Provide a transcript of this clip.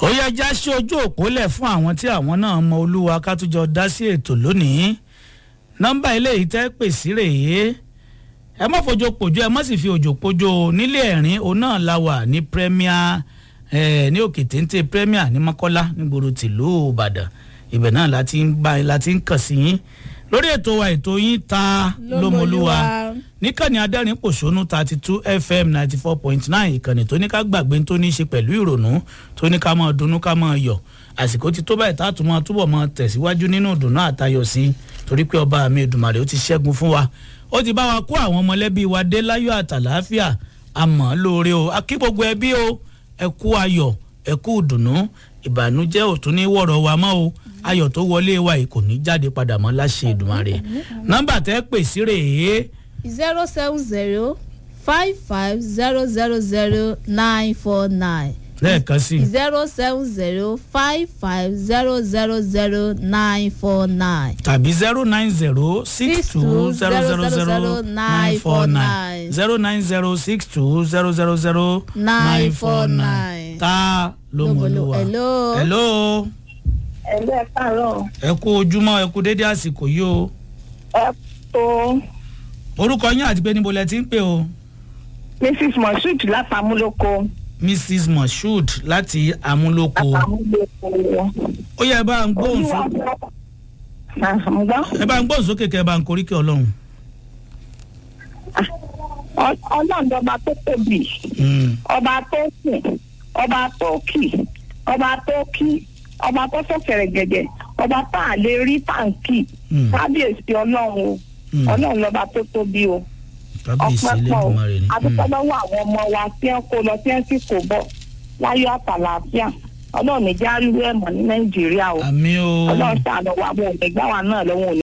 ó yẹ já sí ojú òpólẹ̀ fún àwọn tí àwọn náà mọ olúwa ká tún jọ dá sí ètò lónìí nọ́mbà eléyìí tẹ́ pè sí rèé ẹ má fojo pòjó ẹ má sì fi òjò pòjó nílé ẹ̀rín òun náà la wà ní premier eh, ní òkè téńté premier ní mọ́kọ́lá nígboro tìlú ìbàdàn ibẹ̀ náà la ti ń bá la ti ń kàn sí yín lórí ètò wa ètò yín ta lómolúwa níkànnì adẹ́rìn pòṣónú thirty two fm ninety four point nine ìkànnì tó ní ká gbàgbé tó ní í ṣe pẹ̀lú ìrònú tó ní ká máa dunnú ká máa yọ̀ àsìkò ti tó báyìí tá a tún máa túbọ̀ máa tẹ̀síwájú nínú ìdùnnú àtayọ̀ sí i torí pé ọba mi ìdùmàrè ó ti ṣẹ́gun fún wa ó ti bá wa kó àwọn mọ̀lẹ́bí wa dé láyọ̀ àtàláfíà àmọ́ lóore o akí gbogbo ẹbí o ẹ kú ayọ̀ ẹ kú ìdùnnú ìbànújẹ́ ò tún ní wọ̀rọ̀ wa mọ́ o ayọ̀ tó wọlé wa yìí kò ní jáde padà mọ́ láṣẹ ìdùmàrè nọ́mbà tẹ́ pè sí rèé zero seven zero five five zero zero zero nine four nine lẹ́ẹ̀kan sí i zero seven zero five five zero zero zero nine four nine. tàbí zero nine zero six two zero zero zero nine four nine zero nine zero six two zero zero zero nine four nine ta ló mọ̀ ló wà. Hello. hello ẹgbẹ́ káàárọ̀ ẹ kú ojúmọ́ ẹ kú dédé àsìkò yìí o ẹ tó orúkọ yín àti pé níbo lẹ ti ń pè o mrs moshood látàmúlòkọ mrs moshood láti amúlòkó látàmúlòkọ ó yẹ ẹ bá ń gbóhùn olúwa sókè àmúgbọ́ ẹ bá ń gbóhùn sókè kẹ ẹ bá ń koríkẹ ọlọ́run. ọlọ́run ọba tó tóbi Mm. ọba tó sìn ọba tó kì ọba tó kí ọba tó sọ̀kẹ̀rẹ̀ gẹ̀gẹ̀ ọba tá a lè rí tàǹkì Mm. kábíyèsí ọlọ́run o Mm. ọlọ́run lọ́ba tó tóbi o kábíyèsí ọpẹ́ pọ̀ o lẹ́dùnmarè ni. adúpẹ́ lọ́wọ́ àwọn ọmọ wa tí wọ́n kó lọ tí wọ́n sì kó bọ̀ láyọ̀ àtàlàáfíà ọlọ́run ní járíwé ẹ̀mọ́ ní nàìjíríà o àmì o ọlọ́run ṣàánú wa bọ̀ ọ̀gbẹ́gbá wa náà lọ́wọ́ òní